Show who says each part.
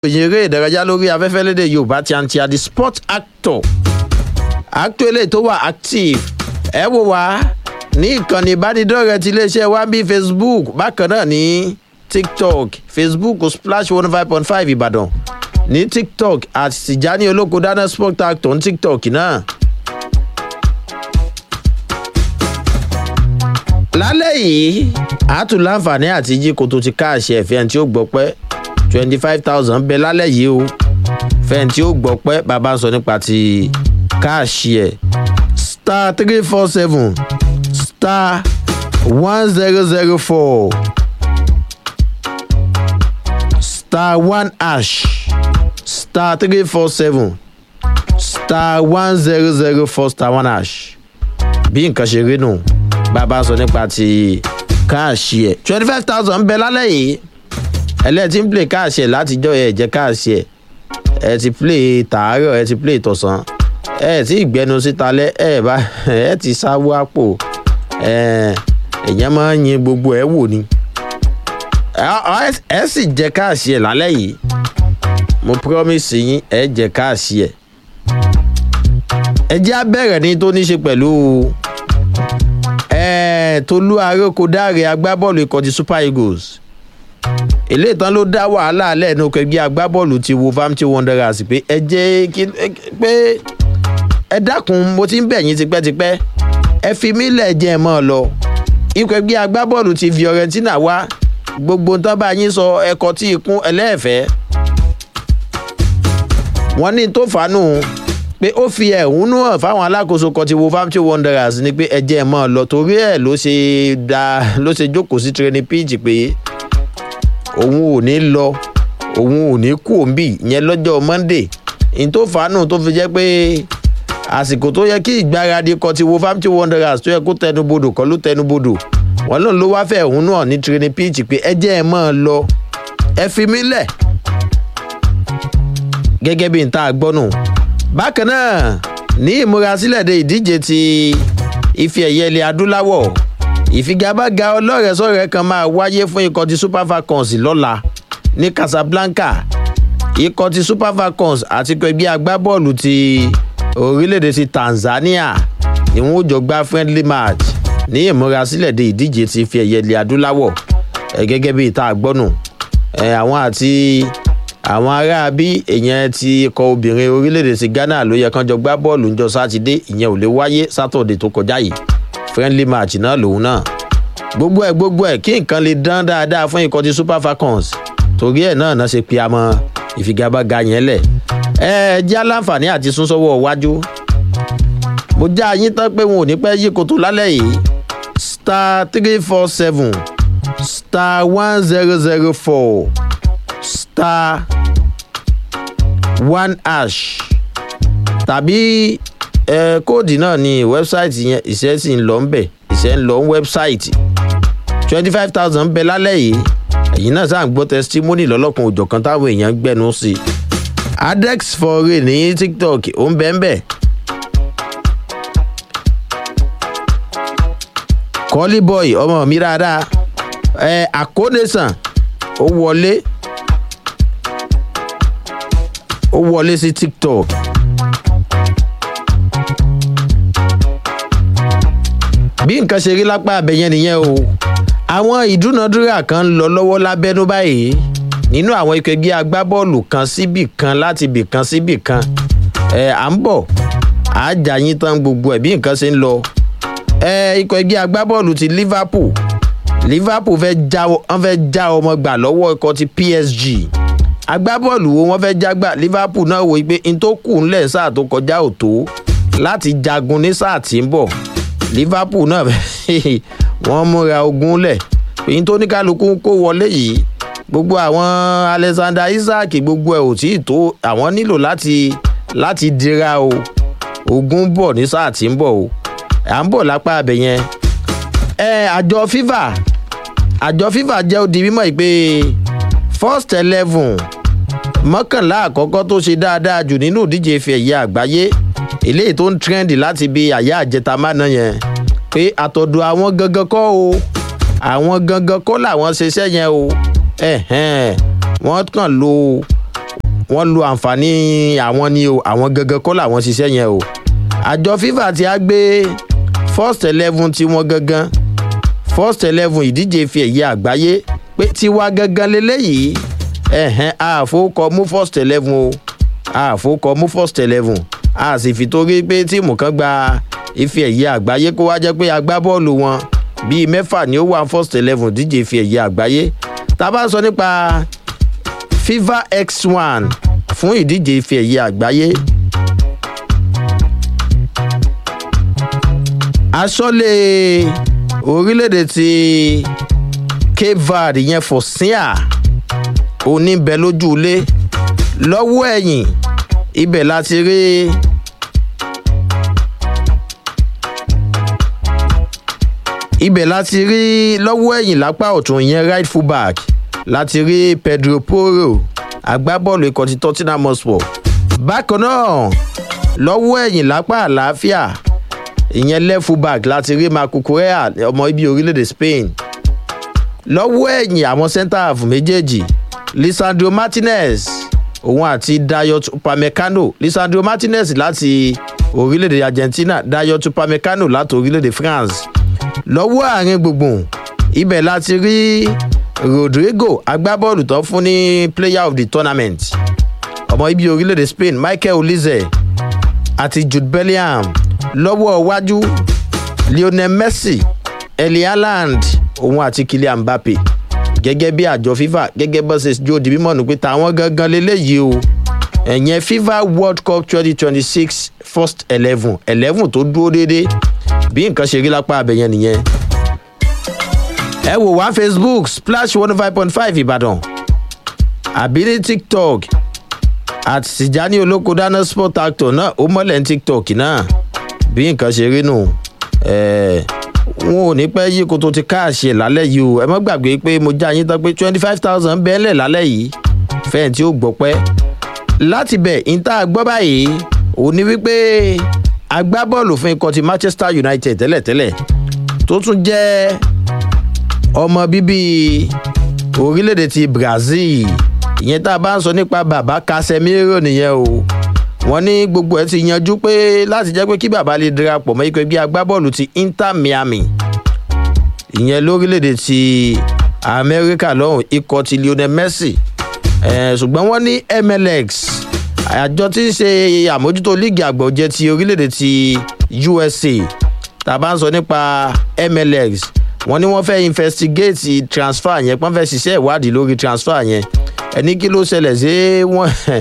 Speaker 1: ìròyìn eré ìdárayá lórí afẹ́fẹ́ lédè yorùbá ti àǹtí àdì sport actor actor eléyìí tó wà active ẹ wò wá ní ìkànnì ìbánidọ́rẹ̀ẹ́ ti iléeṣẹ́ wa bíi facebook bákan náà ní tiktok facebook splash one five point five ìbàdàn ní tiktok àti tìjání olóko dáná sport actor ní tiktok náà. lálẹ́ yìí àtún láǹfààní àti jí koto ti káàṣì ẹ̀fẹ́ tí ó gbọ́ pẹ́ twenty five thousand bẹ lálẹ́ yìí o fẹ́ẹ̀ tí ó gbọ́ pẹ́ bàbá ń sọ nípa ti káàṣì ẹ̀ star three four seven star one zero zero four star one ash star three four seven star one zero zero four star one ash bí nǹkan ṣe rí nù bàbá sọ nípa ti káàṣì ẹ̀ twenty five thousand bẹ lálẹ́ yìí ẹlẹ́ẹ̀tì ń play káàṣì ẹ̀ látijọ́ ẹ̀ jẹ́ káàṣì ẹ̀ ẹ̀ ti play tàárọ̀ ẹ̀ ti play tọ̀sán ẹ̀ tí ìgbẹ́nu síta lẹ́ ẹ̀ bá ẹ̀ ti sáwó àpò ẹ̀ ẹ̀yẹ́ máa ń yin gbogbo ẹ̀ wò ni ẹ̀ sì jẹ́ káàṣì ẹ̀ lálẹ́ yìí mo promise yín ẹ̀ jẹ́ káàṣì ẹ̀ ẹ jẹ́ abẹ́rẹ́ ní tó ní ṣe pẹ̀lú tolú arókòdáre agbábọ́ọ̀lù ikọ̀ ti super eagles eléyìí tán ló dá wàhálà lẹ́nu kẹgbẹ́ agbábọ́ọ̀lù ti wolverhampton wanderers pé ẹ jẹ́ kí pé ẹ dákun mo ti ń bẹ̀ yín tipẹ́tipẹ́ ẹ fi mí lẹ̀ jẹ́ ẹ mọ́ ọ lọ ikọ̀ ẹgbẹ́ agbábọ́ọ̀lù ti fiorentina wá gbogbo tán bá yín sọ ẹkọ tí ikún ẹlẹ́ẹ̀fẹ́ wọ́n ní tó fàánù pé ó fi ẹ̀hónú hàn fáwọn alákòóso kan ti wolverhampton wanderers ni pé ẹjẹ́ ẹ̀ mọ́ ọ lọ torí ẹ̀ ló ṣe da ló ṣe jókòó sí training pitch pé òun ò ní lọ òun ò ní kú òǹbì yẹn lọ́jọ́ monday n tó fàánù tó fi jẹ́ pé àsìkò tó yẹ kí ìgbáradì kan ti wolverhampton wanderers tó yẹ kó tẹnubodò kọ́ ló tẹnubodò wọn lòun ló wáá fẹ́ ẹ̀hónú hàn ní training pitch pé ẹjẹ́ ẹ̀ mọ́ ọ lọ ẹ fi mí lẹ̀ gẹ́gẹ́ bí n ta gbọ́nù bákan náà ní ìmúrasílẹ̀ de ìdíje ti ife ẹ̀yẹ ilẹ̀ adúláwọ̀ ìfigagbága ọlọ́rẹ̀ẹ́sọ̀rẹ́ kan máa wáyé fún ikọ̀ ti super falcons lọ́la ní casablanca ikọ̀ ti super falcons àti ẹgbẹ́ agbábọ́ọ̀lù ti orílẹ̀-èdè ti tanzania ni wọ́n jọ gbá friendly match ní ìmúrasílẹ̀ de ìdíje ti ife ẹ̀yẹ ilẹ̀ adúláwọ̀ gẹ́gẹ́ bí ìta àgbọ̀nù àwọn àti àwọn ará bí èèyàn ti kọ obìnrin orílẹ̀-èdè ti ghana ló yẹ kán jọ gbá bọ́ọ̀lù ńjọ sátidé ìyẹn ò lè wáyé sátọ̀dẹ̀ tó kọjá yìí friendly match náà lòun náà gbogbo ẹ̀ gbogbo ẹ̀ kí nǹkan lè dán dáadáa fún ikọ̀ ti super falcons torí ẹ̀ náà náà ṣe pe amọ ìfigagbága yẹn lẹ̀ ẹ jẹ́ aláǹfààní àti súnsọ́wọ́ iwájú mo já yín tán pé wọn ò ní pẹ́ yí koto lálẹ́ yìí star three four seven star one zero zero four star one ash tàbí ẹ kóòdì náà ní wẹ́bsáìtì yẹn ìṣẹ́ sì ń lọ ń bẹ̀ ìṣẹ́ ń lọ ń wẹ́bsáìtì twenty five thousand bẹ lálẹ́ yìí ẹ̀yin náà sáà ń gbọ́ testimony lọ́lọ́kan òjọ̀kan táwọn èèyàn ń gbẹ́nu sí i adex foray ní tiktok ó ń bẹ́ẹ̀ bẹ́ẹ̀ kọ́lí boy ọmọ mi dáadáa ẹ àkónésàn ó wọlé ó wọlé sí tiktok bí nǹkan ṣe rí lápá abẹ́yẹn nìyẹn o àwọn ìdúnadúrà kan ń lọ lọ́wọ́ lábẹ́nú báyìí nínú àwọn ikọ̀ ẹgbẹ́ agbábọ́ọ̀lù kan síbì kan láti bì kan síbì kan ẹ̀ à ń bọ̀ àájà yín tán gbogbo ẹ̀ bí nǹkan ṣe ń lọ ẹ̀ ikọ̀ ẹgbẹ́ agbábọ́ọ̀lù ti liverpool liverpool fẹ́ já wọ́n fẹ́ já ọmọ gbà lọ́wọ́ ikọ̀ ti psg agbábọ́ọ̀lù wo wọ́n fẹ́ jágbà liverpool náà wò pé n tó kù ńlẹ̀ sáà tó kọjá ò tó láti jagun ní sáà tí ń bọ̀ liverpool náà wọ́n múra ogun lẹ̀ èyí tó ní kálukú kó wọlé yìí gbogbo àwọn alexander isaac gbogbo ẹ̀ ò tí ì tó àwọn nílò láti láti dira o ogun bọ̀ ní sáà tí ń bọ̀ o à ń bọ̀ lápá abẹ yẹn ẹ àjọ fifa àjọ fifa jẹ́ ó di mímọ́ yìí pé first eleven mọ́kànlá àkọ́kọ́ tó ṣe dáadáa jù nínú ìdíje ife ẹ̀yẹ àgbáyé eléyìí tó ń trend láti bí àyà àjẹta mánà yẹn pé àtọ̀dọ̀ àwọn gangan kọ́ o àwọn gangan kọ́ làwọn ṣiṣẹ́ yẹn o wọ́n kàn lo wọ́n lo àǹfààní àwọn ni o àwọn gangan kọ́ làwọn ṣiṣẹ́ yẹn o àjọ fifa ti á gbé first eleven tí wọ́n gangan first eleven ìdíje fi ẹ̀yẹ àgbáyé pé tiwa gangan leléyìí ẹ̀hẹ́n àfowókọ mú first eleven o àfowókọ mú first eleven a sì fi torí pé tíìmù kan gba ife ẹ̀yẹ àgbáyé kó wá jẹ́ pé agbábọ́ọ̀lù wọn bíi mẹ́fà ni ó wà first eleven díje ife ẹ̀yẹ àgbáyé tá a bá sọ nípa fifa x one fún ìdíje ife ẹ̀yẹ àgbáyé. aṣọ́lé orílẹ̀-èdè ti cape verde yẹn fòsíà oníbẹ̀ lójú ilé lọ́wọ́ ẹ̀yìn ibẹ̀ láti rí ibẹ̀ láti rí lọ́wọ́ ẹ̀yìn lápá ọ̀tún yẹn right fullback láti rí pedro poro agbábọ́ọ̀lù ikọ̀ ti tottenham hotspur bákan náà lọ́wọ́ ẹ̀yìn lápá àlàáfíà ìyẹn left fullback láti rí marco correa ọmọ ibi orílẹ̀-èdè spain lọ́wọ́ ẹ̀yìn àwọn centre half méjèèjì lisandro martinez òun àti dayot upamecano lisandro martinez láti orílẹ̀-èdè argentina dayot upamecano láti orílẹ̀-èdè france lọ́wọ́ àárín gbùngbùn ibẹ̀ láti rí rodrigo agbábọ́ọ̀lù tó fún ní player of the tournament ọmọ ibi orílẹ̀-èdè spain michael olize àti jude bellingham lọ́wọ́ iwájú lionel messi eli haaland òun àti kylian mbappe gẹ́gẹ́ bí àjọ fifa gẹ́gẹ́ bó ṣe jó di mímọ́ nù pé táwọn gangan lélẹ́yìí o ẹ̀yẹn fifa world cup twenty twenty six first eleven eleven tó dúró déédéé bí nǹkan ṣe rí lápá abẹ́yẹn nìyẹn. ẹ wò wá facebook splash one five point five ìbàdàn àbí ní tiktok àti tìjání olóko dáná sport actor náà ó mọ́lẹ̀ ní tiktok náà bí nǹkan ṣe rí nù wọn ò ní pẹ́ yí kó tó ti káàṣì ẹ̀ lálẹ́ yìí o ẹ mọ́ gbàgbé pé mo já yín tán pé twenty five thousand bẹ́ẹ̀lẹ̀ lálẹ́ yìí fẹ́ẹ̀ tí ó gbọ́ pẹ́ láti bẹ̀ ìta gbọ́ báyìí ò ní wípé agbábọ́ọ̀lù fún ikọ̀ ti manchester united tẹ́lẹ̀tẹ́lẹ̀ tó tún jẹ́ ọmọ bíbí orílẹ̀-èdè ti brazil ìyẹn tá a bá ń sọ nípa bàbá casemiro nìyẹn o wọ́n ní gbogbo ẹ̀ ti yanjú pé láti jẹ́ pé kí bàbá lè darapọ̀ mọ́ ikọ̀ ẹgbẹ́ agbábọ́ọ̀lù ti inter miami ìyẹn lórílẹ̀‐èdè ti amẹ́ríkà lọ́hùn ikọ̀ ti lionel messi ṣùgbọ́n wọ́n ní mlx àjọ tí ń ṣe àmójútó líìgì àgbọ̀jẹ ti orílẹ̀‐èdè ti usa tá a bá ń sọ nípa mlx wọ́n ní wọ́n fẹ́ investigate transfer yẹn pọ́n fẹ́ ṣiṣẹ́ ìwádìí lórí transfer yẹn ẹni kí ló ṣẹlẹ̀ sí wọ́n